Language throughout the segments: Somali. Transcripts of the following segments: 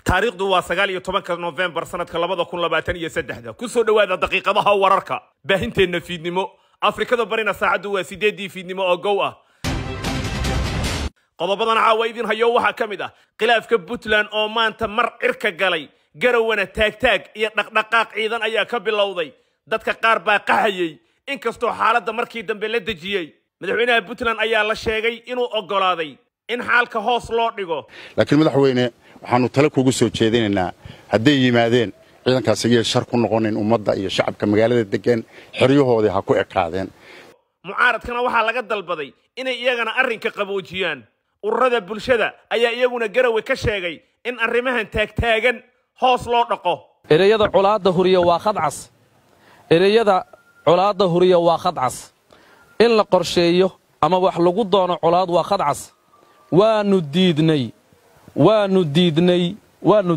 taariikhdu waa sagaal iyo tobanka nofembar sanadka labada kun labaatan iyo saddexda kusoo dhowaada daqiiqadaha wararka baahinteenna fiidnimo afrikada barina saacaddu waa sideeddii fiidnimo oo gow ah qodobadan caawa idin hayo waxaa ka mid ah khilaafka puntland oo maanta mar cirka galay garawana taagtaag iyo dhaqdhaqaaq ciidan ayaa ka bilowday dadka qaar baa qaxayey inkastoo xaaladda markii dambe la dejiyey madaxweynaha puntland ayaa la sheegay inuu oggolaaday in xaalka hoos loo dhigo laakiin madaxweyne waxaannu tale kugu soo jeedinaynaa hadday yimaadeen ciidankaas iyay shar ku noqonin ummadda iyo shacabka magaalada deggan xeryahoodii ha ku ekaadeen mucaaradkana waxaa laga dalbaday inay iyagana arrinka qaboojiyaan ururada bulshada ayaa iyaguna garawe ka sheegay in arrimahan taagtaagan hoos loo dhaqo ereyada colaadda huriya waa khadcas ereyada colaadda huriya waa khadcas in la qorsheeyo ama wax lagu doono colaad waa khadcas waannu diidnay waannu diidnay waannu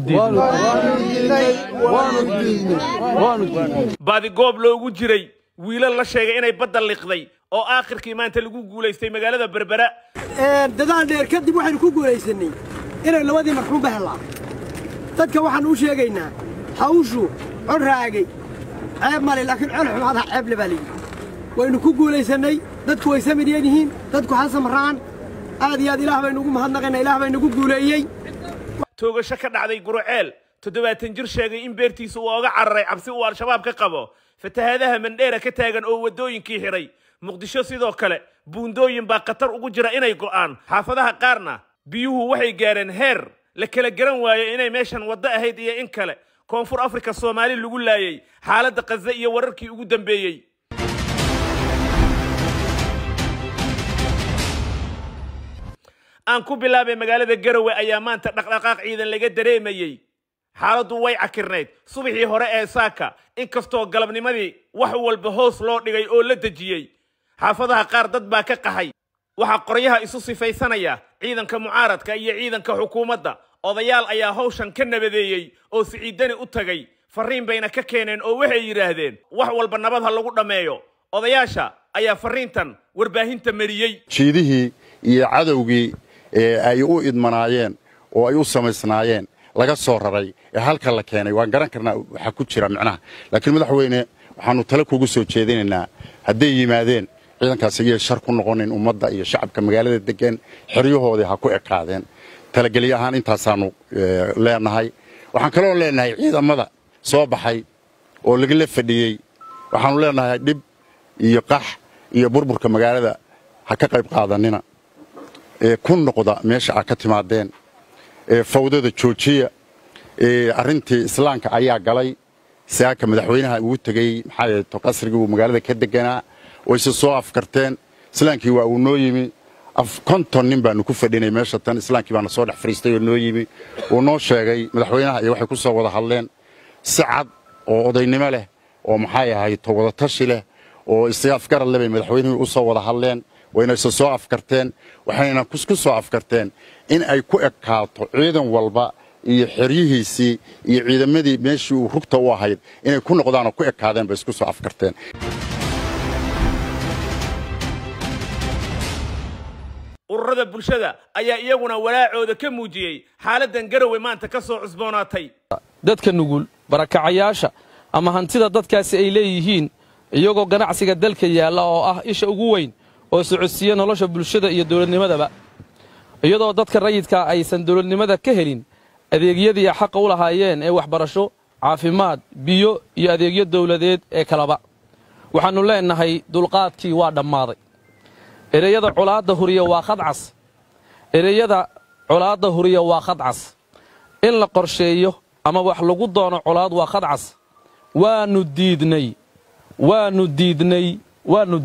baadigoob loogu jiray wiilal la sheegay inay badda liqday oo aakhirkii maanta lagu guulaystay magaalada berbera dadaal dheer kadib waxaynu ku guulaysannay inay labadii marxuumba hellaan dadka waxaannu u sheegaynaa hawshu cod raagay ceeb male laakiin col xumaadaha ceeble baa layidhi waynu ku guulaysannay dadku way samidyan yihiin dadku hasamraan aad iyo aad ilaah baynu ugu mahadnaqaynaa ilaah baa inagu guuleeyey toogasho ka dhacday guruceel toddobaatan jir sheegay in beertiisa uu oga cararay cabsi uu al-shabaab ka qabo fatahaadaha mandheera ka taagan oo waddooyinkii xidhay muqdisho sidoo kale buundooyin baa khatar ugu jira inay go'aan xaafadaha qaarna biyuhu waxay gaareen heer la kala garan waayo inay meeshan waddo ahayd iyo in kale koonfur afrika soomaali lagu laayay xaaladda khaze iyo wararkii ugu dambeeyey aan ku bilaabay magaalada garowe ayaa maanta dhaqdhaqaaq ciidan laga dareemayey xaaladdu way cakirnayd subaxii hore ee saaka inkastoo galabnimadii wax walba hoos loo dhigay oo la dejiyey xaafadaha qaar dad baa ka qaxay waxaa qoryaha isu sifaysanaya ciidanka mucaaradka iyo ciidanka xukuumadda odayaal ayaa hawshan ka nabadeeyey oo siciidani u tagay farriin bayna ka keeneen oo waxay yidhaahdeen wax walba nabad ha lagu dhammeeyo odayaasha ayaa farriintan warbaahinta mariyey jiidihii iyo cadowgii ee ay u idmanaayeen oo ay u samaysnaayeen laga soo raray ee halka la keenay waan garan karnaa waxaa ku jira micnaha laakiin madaxweyne waxaannu tale kugu soo jeedinaynaa hadday yimaadeen ciidankaas iyay shar ku noqonin ummadda iyo shacabka magaalada deggan xeryahoodii ha ku ekaadeen talagelyo ahaan intaasaannu leenahay waxaan kaloo leenahay ciidamada soo baxay oo lagala fadhiyey waxaannu leenahay dhib iyo qax iyo burburka magaalada ha ka qayb qaadanina ee ku noqda meesha aad ka timaadeen ee fawdada joojiya ee arrintii islaamka ayaa galay saaka madaxweynaha ugu tegey maxaa yeeto qasrigii uu magaalada ka deganaa wayse soo afkarteen islaamkii waa uu noo yimi konton nin baanu ku fadhinay meesha tan islaamkii baana soo dhex fadhiistay oo noo yimi uu noo sheegay madaxweynaha iyo waxay ku soo wada hadleen si cad oo odaynimo leh oo maxay ahayto wadatashi leh oo isafgarad leh bay madaxweynihii u soo wada hadleen wayna isa soo afkarteen waxayna ku soo afkarteen in ay ku ekaato ciidan walba iyo xeryihiisii iyo ciidamadii meeshii uu rugta u ahayd inay ku noqdaan oo ku ekaadeen bay isku soo afkarteen ururada bulshada ayaa iyaguna walaacooda ka muujiyey xaaladdan garowe maanta ka soo cusboonaatay dadka nugul barakacayaasha ama hantida dadkaasi ay leeyihiin iyagoo ganacsiga dalka yaalla oo ah isha ugu weyn oo socodsiiya nolosha bulshada iyo dowladnimadaba iyadoo dadka rayidkaa aysan dowladnimada ka helin adeegyadii xaqa u lahaayeen ee waxbarasho caafimaad biyo iyo adeegyo dawladeed ee kaleba waxaannu leennahay dulqaadkii waa dhammaaday ereyada colaadda huriya waa khadcas ereyada colaadda huriya waa khadcas in la qorsheeyo ama wax lagu doono colaad waa khadcas waannu diidnay waannu diidnay waannu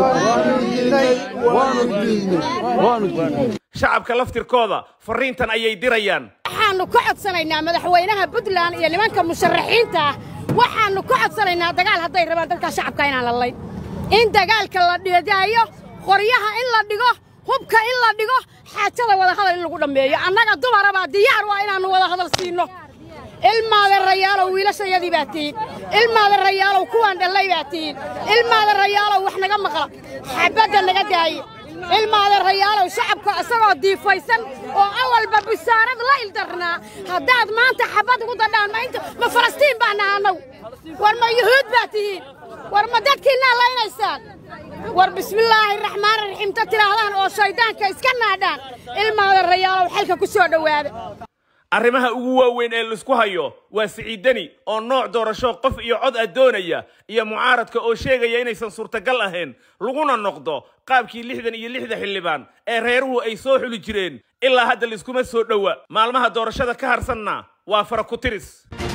shacabka laftirkooda farriintan ayay dirayaan waxaannu ka codsanaynaa madaxweynaha puntland iyo nimanka musharaxiinta ah waxaannu ka codsanaynaa dagaal hadday rabaan dadkaa shacabka inaan lallayn in dagaalka la dhidaayo qoryaha in la dhigo hubka in la dhigo xaajada wadahadal in lagu dhammeeyo annaga dumarabaa diyaar waa inaannu wadahadal siinno ilmaada rayaalow wiilashayadii baa tihiin ilmaada rayaalow kuwaan dhallay baa tihiin ilmaada rayaalow wax naga maqla xabadda naga daaye ilmaada rayaalow shacabka isagoo diifaysan oo awalba bisaarad la ildarnaa haddaad maanta xabad ugu dadhaan ma inta ma falastiin baa naha annagu war ma yuhuud baa tihiin war ma dadkiinnaa laynaysaan war bismillaahi raxmaan raxiim ta tidhaahdaan oo shayddaanka iska naadhaan ilmaada rayaalow xalka ku soo dhowaada arrimaha ugu waaweyn ee laisku hayo waa siciidani oo nooc doorasho qof iyo cod ah doonaya iyo mucaaradka oo sheegaya inaysan suurtagal ahayn laguna noqdo qaabkii lixdan iyo lixda xildhibaan ee reeruhu ay soo xuli jireen ilaa hadda laiskuma soo dhowa maalmaha doorashada ka harsanna waa fara ku tiris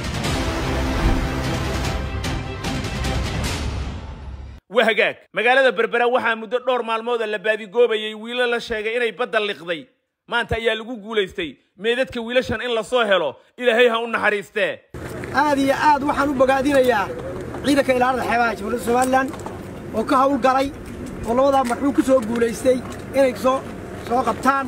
waa hagaag magaalada berbera waxaa muddo dhowr maalmooda la baadigoobayay wiilo la sheegay inay badda liqday maanta ayaa lagu guulaystay meedadka wiilashan in la soo helo ilaahay ha u naxariistee aad iyo aad waxaan u bogaadinayaa ciidanka ilaalada xeebaha jamhuuriyadda somalilan oo ka hawl galay oo labadaa marxuum ku soo guulaystay inay soo soo qabtaan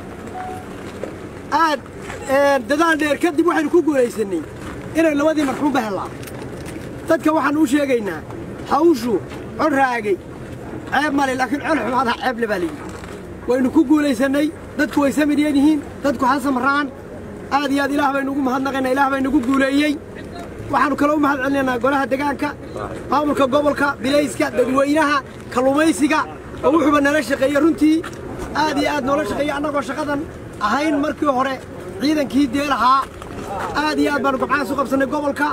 aad dadaal dheer kadib waxaynu ku guulaysannay inay labadii marxuumba hellaan dadka waxaan u sheegaynaa hawshu cod raagay ceeb male laakiin col xumaadaha ceeble baa layidhi waynu ku guulaysannay dadku way samidyan yihiin dadku ha samraan aad iyo aad ilaah baynu ugu mahadnaqaynaa ilaah baynugu guuleeyey waxaannu kale u mahad celinaynaa golaha degaanka maamulka gobolka bilayska dadweynaha kalluumaysiga oo wuxuuba nala shaqeeyey runtii aad iyo aad noola shaqeeyey annagoo shaqadan ahayn markii hore ciidankii dee lahaa aad iyo aad baannu gabcahaas u qabsannay gobolka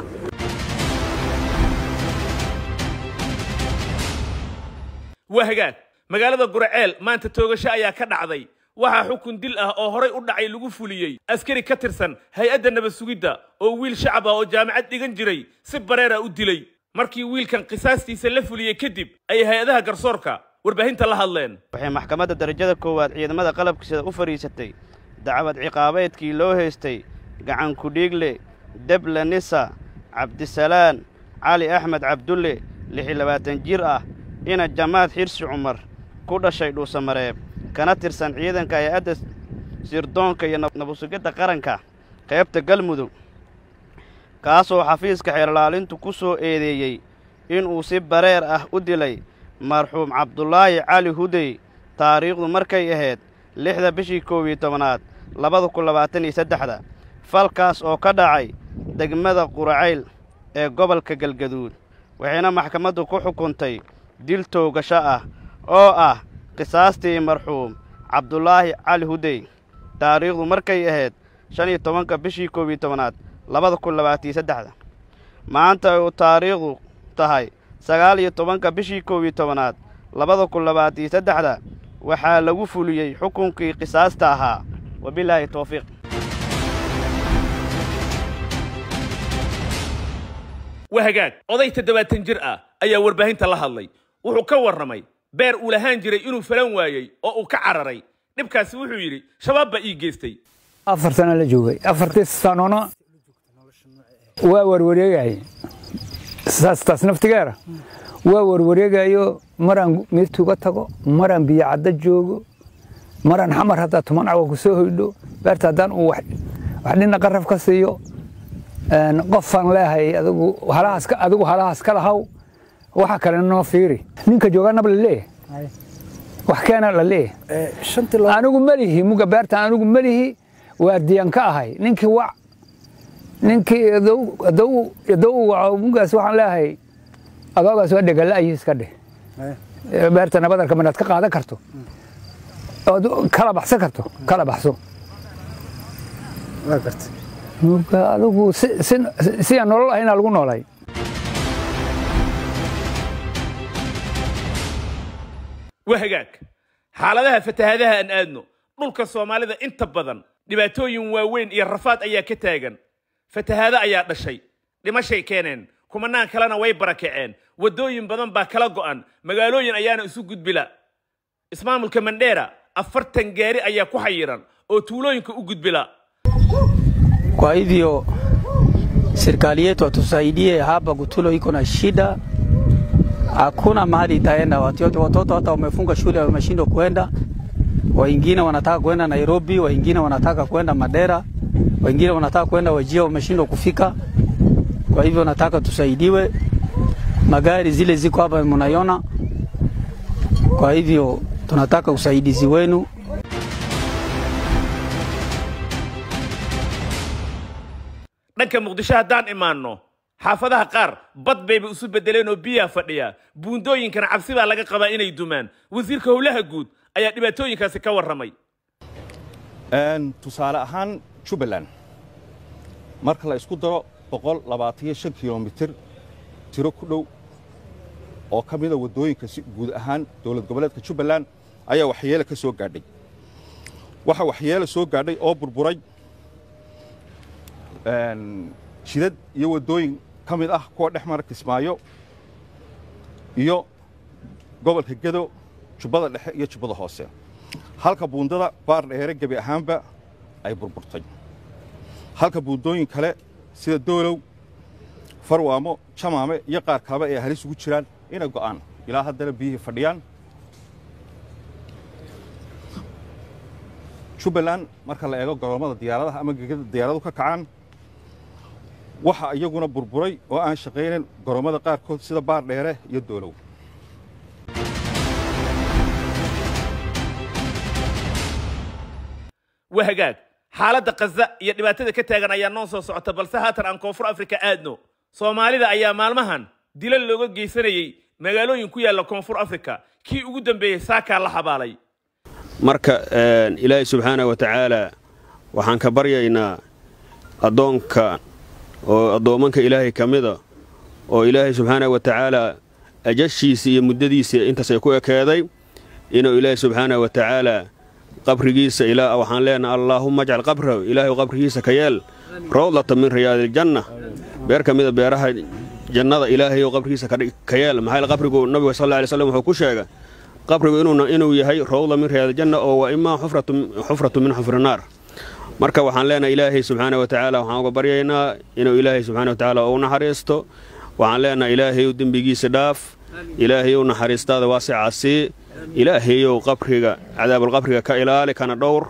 waa hagaag magaalada guraceel maanta toogasho ayaa ka dhacday waxaa xukun dil ah oo horay u dhacay lagu fuliyey askari ka tirsan hay-adda nabad sugidda oo wiil shacab ah oo jaamacad dhigan jiray si bareera u dilay markii wiilkan qisaastiisa la fuliyey kadib ay hay-adaha garsoorka warbaahinta la hadleen waxay maxkamadda darajada koowaad ciidamada qalabkiisada u fadhiisatay dacwad ciqaabeedkii loo haystay gacan kudhiigle deble nisa cabdisalaan cali axmed cabdulle lixi labaatan jir ah ina jamaad xirsi cumar ku dhashay dhuusamareeb kana tirsan ciidanka hay-adda sirdoonka iyo nabadsugidda qaranka qaybta galmudug kaasoo xafiiska xeerlaalintu ku soo eedeeyey inuu si bareer ah u dilay marxuum cabdulaahi cali hudey taariikhdu markay ahayd lixda bishii koob iyo tobanaad labada kun labaatan iyo saddexda falkaas oo ka dhacay degmada quracayl ee gobolka galgaduud waxayna maxkamaddu ku xukuntay dil toogasho ah oo ah qisaastii marxuum cabdulaahi cali hudey taariikhdu markay ahayd shan iyo tobanka bishii koob iyo tobanaad labada kun labaataiyo saddexda maanta uu taariikhdu tahay sagaal iyo tobanka bishii koob iyo tobanaad labada kun labaataiyo saddexda waxaa lagu fuliyey xukunkii qisaasta ahaa wabilaahi towfiiq waa hagaag oday toddobaatan jir ah ayaa warbaahinta la hadlay wuxuu ka warramay beer uu lahaan jiray inuu falan waayey oo uu ka cararay dhibkaasi wuxuu yidhi shabaab baa ii geystay afar sana la joogay afartii sanona waa warwareegayay saas naftigeera waa warwareegayo maraan miirtuga tago maraan biyo cadda joogo maraan xamar haddaa tuman cawa ku soo hoydho beerta haddaan uu wax dhina qaraf ka siiyo qofaan leehay adigu halahaas adigu halahaas ka lahaw waxa kale noo fiiri ninka joogaanaba la leeyahay wax keena la leeyahay anigu melihi muga beerta anigu melihi waa diyan ka ahay ninkii wac ninkii idow waco mugaas waxaan leeyahay adoogaas waa dhegala ayii iska dheh beerta nabadarka manaad ka qaadan karto ood kala baxsan karto kala baxso muga adigu si aan nolol ahayna lagu noolay waa hagaag xaaladaha fatahaadaha aan aadno dhulka soomaalida inta badan dhibaatooyin waaweyn iyo rafaad ayaa ka taagan fatahaado ayaa dhashay dhimashay keeneen kumanaan kalena way barakaceen waddooyin badan baa kala go'an magaalooyin ayaana isu gudbila ismaamulka mandheera afartan gaari ayaa ku xayiran oo tuulooyinka u gudbila Kwa hivyo serikali yetu atusaidie hapa Gutulo iko na shida, hakuna mahali itaenda. Watoto watoto hata wamefunga shule wameshindwa kwenda, wengine wanataka kwenda Nairobi, wengine wanataka kwenda Madera, wengine wanataka kwenda Wajia, wameshindwa kufika. Kwa hivyo nataka tusaidiwe, magari zile ziko hapa mnaiona. Kwa hivyo tunataka usaidizi wenu. dhanka muqdisho haddaan imaanno xaafadaha qaar bad bayba isu beddeleen oo biyaa fadhiya buundooyinkana cabsi baa laga qabaa inay dumaan wasiirka howlaha guud ayaa dhibaatooyinkaasi ka warramay tusaale ahaan jubbaland marka la isku daro boqol labaataniyo shan kilomitir tiro ku dhow oo ka mida waddooyinka si guud ahaan dowlad goboleedka jubbaland ayaa waxyeele ka soo gaadhay waxa waxyeele soo gaadhay oo burburay jidad iyo waddooyin ka mid ah kuwa dhex mara kismaayo iyo gobolka gedo jubbada dhexe iyo jubbada hoose halka buundada baar dheere gebi ahaanba ay burburtay halka buundooyin kale sida doolow farwaamo jamaame iyo qaar kaleba ay halis ugu jiraan inay go'aan ilaa haddana biyihii fadhiyaan jubbaland marka la eego goroommada diyaaradaha ama gegada diyaaradu ka kacaan waxa iyaguna burburay oo aan shaqaynayn goroommada qaarkood sida baar dheere iyo doolow waa hagaag xaaladda khaza iyo dhibaatada ka taagan ayaa noo soo socota balse haatan aan koonfur afrika aadno soomaalida ayaa maalmahan dilal looga geysanayey magaalooyin ku yaalla koonfur afrika kii ugu dambeeyey saakaa la xabaalay marka ilaahay subxaana wa tacaala waxaan ka baryaynaa addoonka oo addoommanka ilaahay ka mida oo ilaahay subxaana wa tacaala ajashiisa iyo muddadiisa intaas ay ku ekeeday inuu ilaahay subxaana wa tacaala qabrigiisa ilaa waxaan leenaha allaahumma ajcal qabrahu ilaahay qabrigiisa ka yeel rawdlata min riyaadiljanna beer ka mida beeraha jannada ilaahay qabrigiisa ka yeel maxaa qabrigu nabiga sal alay slam wuxuu ku sheegay qabrigu inuu yahay rawda min riyaadiljanna oo waa imaa xufratu min xufri naar marka waxaan leenahay ilaahay subxaana wa tacaala waxaan uga baryaynaa inuu ilaahay subxana wa tacaala u naxariisto waxaan leenahay ilaahayow dembigiisa dhaaf ilaahayow naxariistaada waasica sii ilaahayow qabriga cadaabulqabriga ka ilaali kana dhowr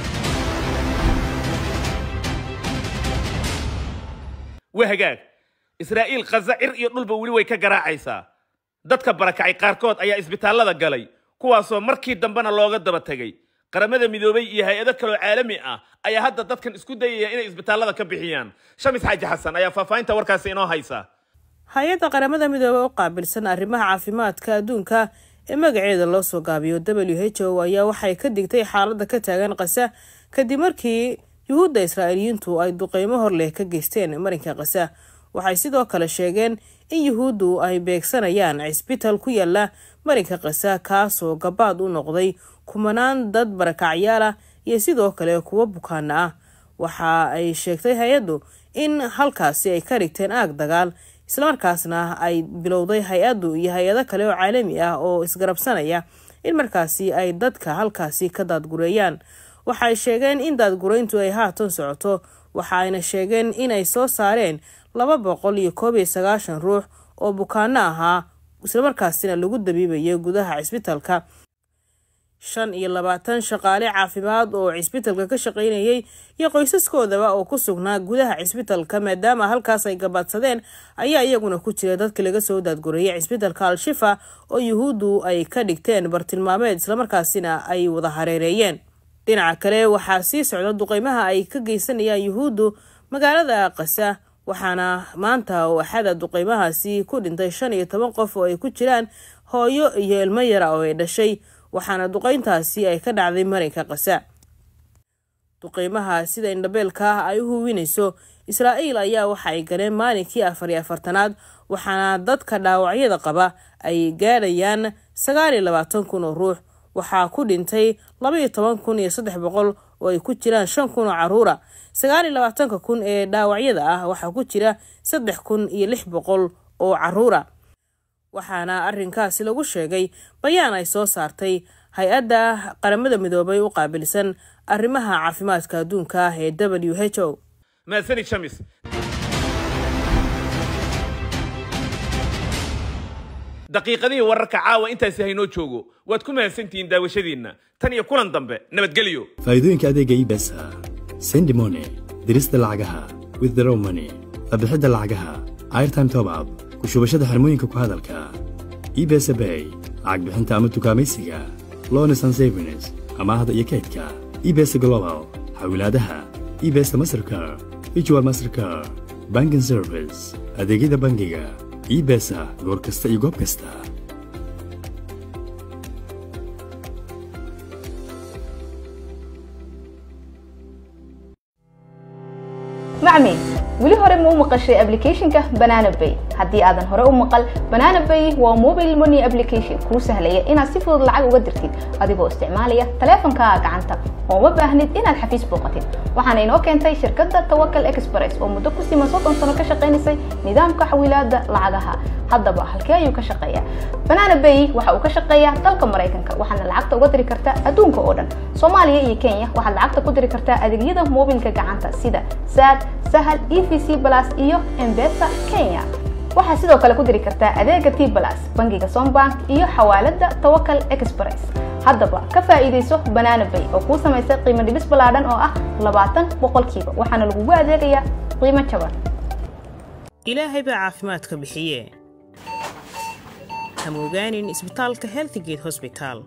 waa hagaag israa'iil khaza cir iyo dhulba weli way ka garaacaysaa dadka barakacay qaarkood ayaa isbitaallada galay kuwaasoo markii dambena looga daba tegey qaramada midoobay iyo hay-ado kaloo caalami ah ayaa hadda dadkan isku dayaya inay isbitaallada ka bixiyaan shamis xaaji xasan ayaa faahfaahinta warkaasi inoo haysa hay-adda qaramada midoobey u qaabilsan arrimaha caafimaadka adduunka ee magaceeda loo soo gaabiyo w h o ayaa waxay ka digtay xaaladda ka taagan kasa kadib markii yuhuudda israa'iiliyiintu ay duqeymo hor leh ka geysteen marinka kasa waxay sidoo kale sheegeen in yuhuuddu ay beegsanayaan cisbital ku yaala marinka kasa kaasoo gabaad u noqday kumanaan dad barakacyaal ah iyo sidoo kale kuwo bukaana ah waxa ay sheegtay hay-addu in halkaasi ay ka dhigteen aag dagaal islamarkaasna ay bilowday hay-addu iyo hay-ado kale oo caalami ah oo isgarabsanaya in markaasi ay dadka halkaasi ka daadgureeyaan waxay sheegeen in daadgureyntu ay haatan socoto waxa ayna sheegeen inay soo saareen laba boqol iyo koob iyo sagaashan ruux oo bukaano ahaa islamarkaasina lagu dabiibayay gudaha cisbitalka shan iyo labaatan shaqaale caafimaad oo cisbitalka ka shaqaynayay iyo qoysaskoodaba oo ku sugnaa gudaha cisbitalka maadaama halkaas ay gabaadsadeen ayaa iyaguna ku jira dadka laga soo daadgureeyay cisbitalka al-shifa oo yuhuuddu ay ka dhigteen bartilmaameed islamarkaasina ay wada hareereeyeen dhinaca kale waxaa sii socda duqeymaha ay ka geysanayaan yuhuuddu magaalada kasa waxaana maanta oo axada duqeymahaasi ku dhintay shan iyo toban qof oo ay ku jiraan hooyo iyo ilmo yara oo ay dhashay waxaana duqeyntaasi ay ka dhacday marinka kasa duqeymaha sida indhabeelka ah ay u huwinayso israa'iil ayaa waxa ay galeen maalinkii afar iyo afartanaad waxaana dadka dhaawacyada qaba ay gaadhayaan sagaal iyo labaatan kun oo ruux waxaa ku dhintay laba iyo toban kun iyo saddex boqol oo ay ku jiraan shan kun oo caruura sagaal iyo labaatanka kun ee dhaawacyada ah waxaa ku jira saddex kun iyo lix boqol oo caruura waxaana arrinkaasi lagu sheegay bayaan ay soo saartay hay-adda qaramada midoobay u qaabilsan arrimaha caafimaadka adduunka ee w h o mahadsanid shamis daqiiqadihii wararka caawa intaasi haynoo joogo waad ku mahadsantihiin daawashadiinna tan iyo kulan dambe nabadgelyo faa'iidooyinka adeega ibesa sendimone dirista lacagaha withdraw money qabixidda lacagaha airtime top up ku shubashada xirmooyinka ku hadalka ibesa bay lacag bixinta ama tukaamaysiga lones and savings amaahda iyo kaydka ibesa global xawilaadaha ibesa mastercar virtual mastercar banking service adeegyada bangiga ebesa goor kasta iyo goob kasta macmi weli hore ma u maqashay applicationka banana bay haddii aadan hore u maqal banana bay waa mobile money application kuu sahlaya inaad si fudud lacag uga dirtid adigoo isticmaalaya taleefankaaga gacanta oo ma baahnid inaad xafiis booqatid waxaana inoo keentay shirkadda tawakal express oo muddo ku siman soddon sano ka shaqaynaysay nidaamka xawilaadda lacagaha haddaba halkee ayuu ka shaqeeyaa banana bay waxa uu ka shaqeeyaa dalka maraykanka waxaadna lacagta uga diri kartaa adduunka oo dhan soomaaliya iyo kenya waxaad lacagta ku diri kartaa adeegyada mobilka gacanta sida sad sahal e v c plus iyo embesa kenya waxaad sidoo kale ku diri kartaa adeega t plus bangiga sombank iyo xawaalada tawakal express haddaba ka faa'iidayso banana bay oo kuu samaysay qiimo dhibis ballaadhan oo ah labaatan boqolkiiba waxaana lagugu adeegayaa qiimo jaban ilaahay baa caafimaadka bixiye hamogaanin isbitaalka healthgate hosbital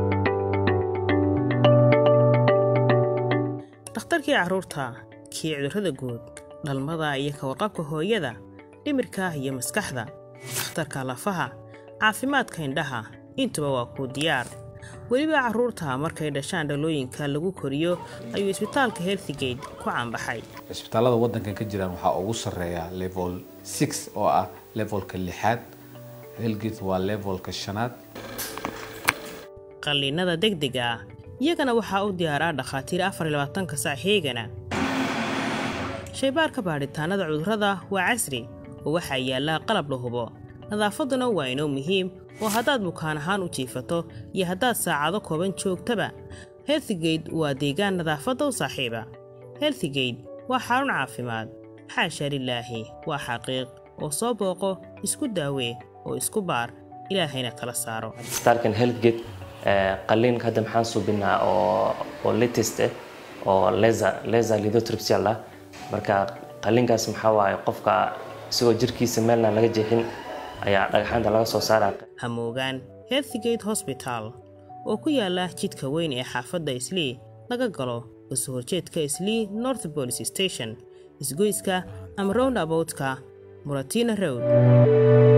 dhakhtarkii carruurta kii cudurrada guud dhalmada iyo ka warqabka hooyada dhimirka iyo maskaxda dhakhtarka lafaha caafimaadka indhaha intuba waa kuu diyaar weliba carruurta markay dhashaan dhalooyinka lagu koriyo ayuu isbitaalka healthgate ku caanbaxay isbitaallada waddankan ka jiraan waxaa ugu sarreeya level six oo ah levelka lixaad helgate waa levelka shanaad qalliinada degdega ah iyagana waxaa u diyaaraa dhakhaatiir afar iyo labaatanka sac heegana shaybaarka baadhitaannada cudurrada waa casri oo waxaa yaallaa qalab la hubo nadaafadduna waa inoo muhiim oo haddaad bukaan ahaan u jiifato iyo haddaad saacado kooban joogtaba healthgate waa deegaan nadaafadda u saaxiiba healthgate waa xarun caafimaad xaasha lilaahi waa xaqiiq oo soo booqo isku daawee oo isku baar ilaahayna kala saaro isbitaalkan healthgate qalliinka hadda maxaan suubinaa oo oo latest ah oo laser laser lithotripsy ah marka qalliinkaas maxaa waaye qofka isagoo jirkiisa meelna laga jeexin ayaa dhagaxaanta laga soo saaraa hamoogaan healthgate hosbital oo ku yaala jidka weyn ee xaafadda islii laga galo kasoo horjeedka islii north police station isgoyska ama round aboutka muratina road